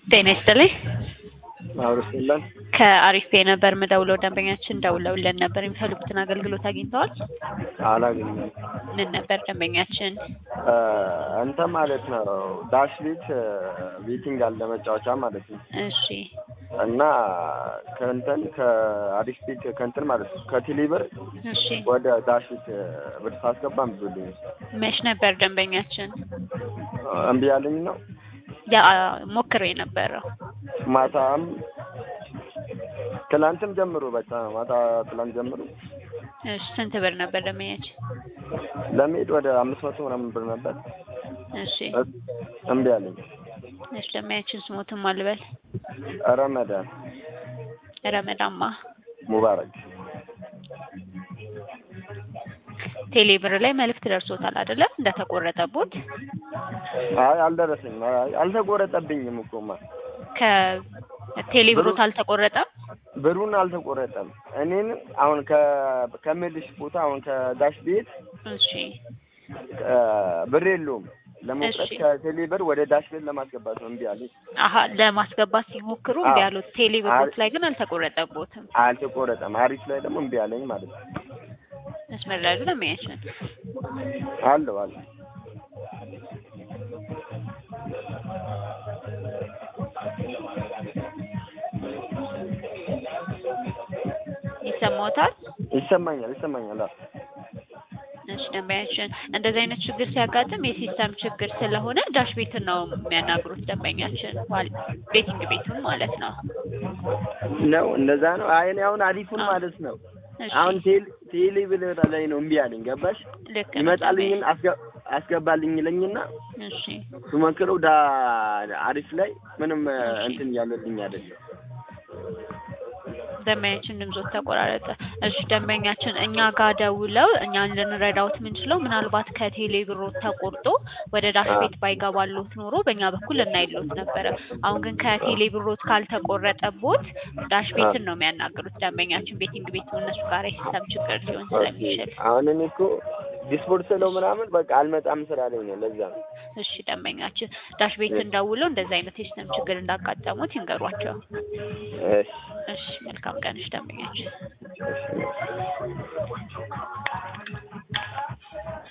ጤና ይስጥልኝ። ማብረስ የለን ከአሪፍ ፔ ነበር ምደውለው ደንበኛችን ደውለውልን ነበር። የሚፈልጉትን አገልግሎት አግኝተዋል? አላገኘም። ምን ነበር ደንበኛችን? እንተ ማለት ነው ዳሽ ቤት ቤቲንግ አለ መጫወቻ ማለት ነው። እሺ እና ከእንትን ከአዲስ ቤት ከእንትን ማለት ነው ከቴሌብር እሺ ወደ ዳሽ ቤት ብር ሳስገባ እምቢ ብሎኝ መች ነበር ደንበኛችን? እምቢ ያለኝ ነው። ያ ሞክሮ የነበረው ማታም ትላንትም ጀምሮ በቃ ማታ ትላንት ጀምሮ እሺ ስንት ብር ነበር ደንበኛችን? ለመሄድ ወደ አምስት መቶ ምናምን ብር ነበር። እሺ እምቢ አለኝ። እሺ ደንበኛችን ስሞትም አልበል ረመዳን ረመዳማ ሙባረክ ቴሌ ብር ላይ መልእክት ደርሶታል አይደለ? እንደተቆረጠቦት አይ አልደረሰኝም። አይ አልተቆረጠብኝም እኮማ ከቴሌ ብሮት አልተቆረጠም። ብሩን አልተቆረጠም። እኔን አሁን ከ ከምልሽ ቦታ አሁን ከዳሽ ቤት እሺ ብር የለውም ለመውሰድ እሺ። ከቴሌ ብር ወደ ዳሽ ቤት ለማስገባት ነው እምቢ አለኝ። አሀ ለማስገባት ሲሞክሩ አዎ። እምቢ ያሉት ቴሌ ብሮት ላይ ግን አልተቆረጠቦትም። አልተቆረጠም። አሪፍ ላይ ደግሞ እምቢ አለኝ ማለት ነው። መስመር ላይ አይደለም ደንበኛችን አለው አለ ይሰማዎታል? ይሰማኛል ይሰማኛል። አዎ እሺ ደንበኛችን እንደዚህ አይነት ችግር ሲያጋጥም የሲስተም ችግር ስለሆነ ዳሽ ቤትን ነው የሚያናግሩት ደንበኛችን ዋል- ቤቲንግ ቤቱን ማለት ነው። ነው እንደዛ ነው። አይ እኔ አሁን አሪፉን አዎ። ማለት ነው እሺ አሁን ቴሌ ቴሌ ብር ላይ ነው እምቢ አለኝ። ገባሽ? ልክ ነው ይመጣልኝን አስገ አስገባልኝ ይለኝና ደንበኛ- እሺ ስሞክረው ዳ አሪፍ ላይ ምንም እሺ። እንትን እያለልኝ አይደለም። ደንበኛችን ድምጾት ተቆራረጠ። እሺ ደንበኛችን እኛ ጋር ደውለው እኛን ልንረዳውት የምንችለው ምናልባት ከቴሌ ብሮት ተቆርጦ ወደ ዳሽ አዎ። ቤት ባይገባሎት ኖሮ በእኛ በኩል እናይሎት ነበረ። አሁን ግን ከቴሌ ብሮት ካልተቆረጠቦት ዳሽ ቤትን ነው የሚያናግሩት ደንበኛችን ቤቲንግ ቤቱ እነሱ ጋር የሲስተም ችግር ሊሆን ስለሚችል። አሁን እኔ እኮ ዲስፖርት ስለው ምናምን በቃ አልመጣም ስላለኝ ነው። ለዛ ነው። እሺ ደንበኛችን ዳሽ ቤትን ደውለው እንደዚህ አይነት የሲስተም ችግር እንዳጋጠሙት ይንገሯቸው። እሺ እሺ መልካም ቀንሽ ደንበኛችን። እሺ